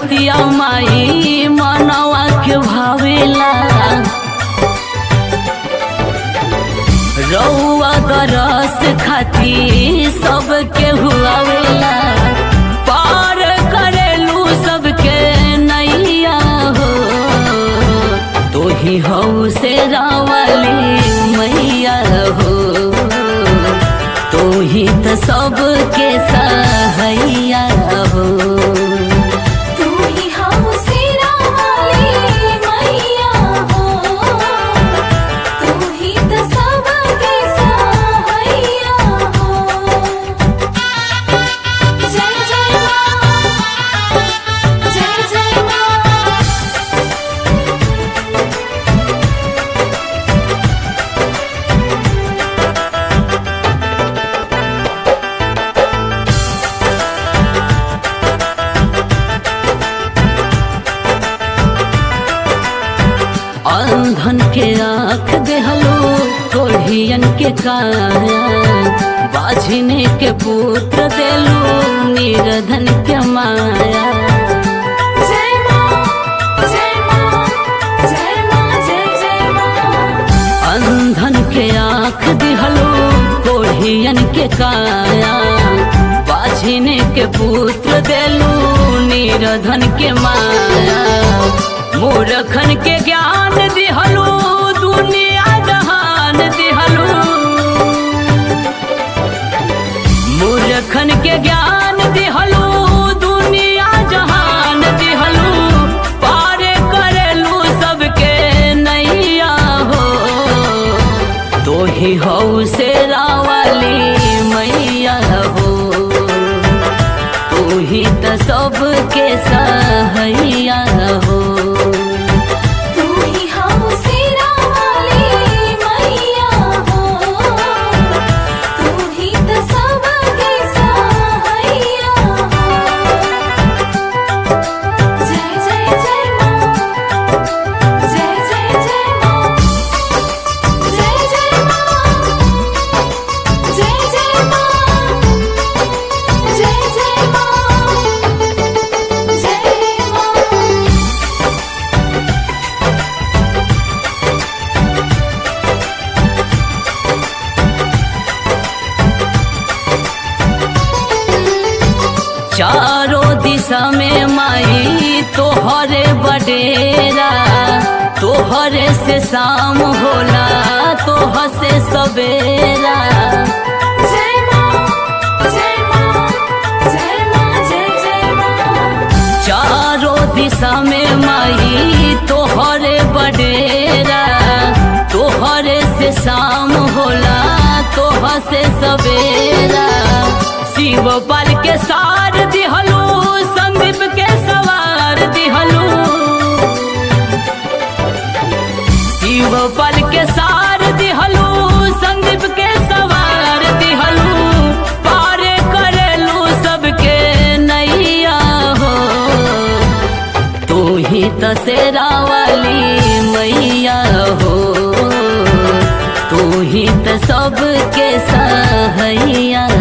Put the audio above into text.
सूरतिया माई मनवा के भावेला रउआ दरस खाती सबके हुआवेला पार करेलू सबके नैया हो तो ही हऊ से रावली मैया हो तो ही तो सबके सहैया हो तू ही हम सिरा वाली मैया हो तू ही तो सबके सहाइया हो जय जय माँ जय जय माँ अंधन के आँख देहलो कोढ़ियन के काया बाझिने के पुत्र देलू निर्धन के माया जय माँ जय माँ जय माँ जय जय माँ अंधन के आँख दिहलो कोढ़ियन के काया बाझिने के पुत्र देलू निर्धन के माया मूर्खन के ज्ञान दिहलो दुनिया जहान दिहलो मूर्खन के ज्ञान दिहलो दुनिया जहान दिहलो पारे करेलू सबके नैया हो तो ही हऊ से रावली मैया हो तू ही तो सबके सहैया हो तू ही हम सिरा वाली मैया हो तू ही तो सबके सहाइया हो जय जय जय माँ जय जय जय माँ जय जय माँ जय जय माँ जय जय माँ जय माँ चारों दिशा में माई तोहरे बडेरा तोहरे से शाम होला तोह से सवेरा जय माँ जय माँ जय माँ जय जय माँ चारों दिशा में माई तोहरे बडेरा तोहरे से शाम होला तोह से सवेरा शिव पाल के सार दिहलू संदीप के सवार दिहलू शिव पल के सार दिहलू संदीप के सवार दिहलू पारे करेलू सबके नैया हो तू ही तो सेरा वाली मैया हो तू ही तो सबके सहैया